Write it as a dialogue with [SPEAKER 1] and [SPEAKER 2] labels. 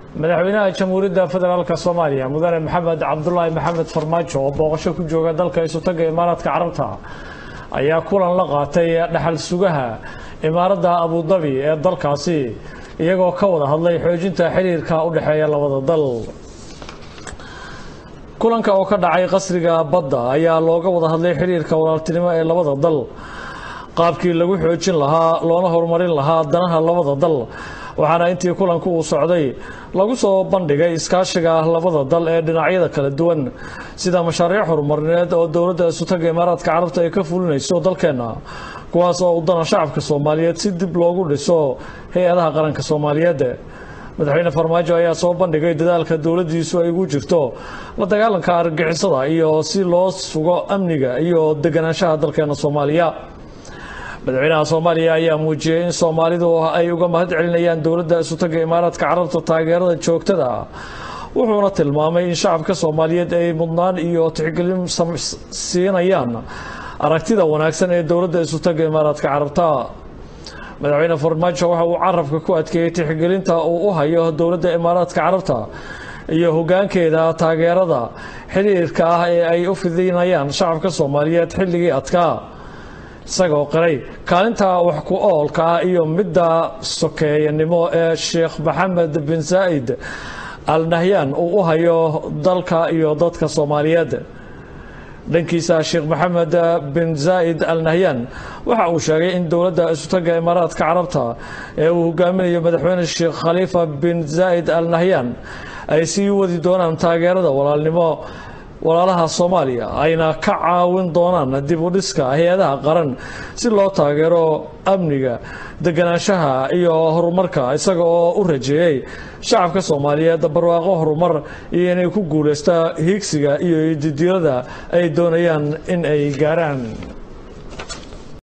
[SPEAKER 1] madaxweynaha jamhuuriyadda federaalk soomaaliya mudane maxamed cabdulaahi maxamed farmaajo oo booqasho ku jooga dalka isutaga imaaraadka carabta ayaa kulan la qaatay dhaxal sugaha imaaradda abudabi ee dalkaasi iyagoo ka wada hadlay xoojinta xiriirka u dhexeeya labada dal kulanka oo ka dhacay qasriga badda ayaa looga wada hadlay xiriirka walaaltinimo ee labada dal qaabkii lagu xoojin lahaa loona horumarin lahaa danaha labada dal waxaana intii kulanku uu socday lagu soo bandhigay iskaashiga labada dal ee dhinacyada kala duwan sida mashaariic horumarineed oo dowladda isutaga imaaraadka carabta ay ka fulinayso dalkeenna kuwaas oo u dana shacabka soomaaliyeed si dib loogu dhiso hay-adaha qaranka soomaaliyeed madaxweyne farmaajo ayaa soo bandhigay dadaalka dowladdiisu ay ugu jirto la dagaalanka argagixisada iyo si loo sugo amniga iyo deganaanshaha dalkeena soomaaliya madaxweynaha soomaaliya ayaa muujiyey in soomaalidu ay uga mahad celinayaan dowladda isutaga imaaraadka carabta taageerada joogtada ah wuxuuna tilmaamay in shacabka soomaaliyeed ay mudnaan iyo tixgelin siinayaan aragtida wanaagsan ee dowladda isutaga imaaraadka carabta madaxweyne farmaajo waxa uu carabka ku adkeeyey tixgelinta uu u hayo dowladda imaaraadka carabta iyo hogaankeeda taageerada xiriirka ah ee ay u fidinayaan shacabka soomaaliyeed xilligii adkaa isagoo qiray kaalinta wax ku oolka ah iyo midda sokeeyanimo ee sheekh maxamed bin zaa'id al nahyan uu u hayo dalka iyo dadka soomaaliyeed dhankiisa sheekh maxamed bin zaa'id al nahyan waxa uu sheegay in dowladda isutaga imaaraadka carabta ee uu hogaaminayo madaxweyne sheekh khaliifa bin zaa'id al nahyan ay sii wadi doonaan taageerada walaalnimo walaalaha soomaaliya ayna ka caawin doonaan dib u dhiska hay-adaha qaran si loo taageero amniga deganaanshaha iyo horumarka isaga oo u rajeeyey shacabka soomaaliyeed barwaaqo horumar iyo inay ku guulaysta hiigsiga iyo didiirada ay doonayaan in ay gaaraan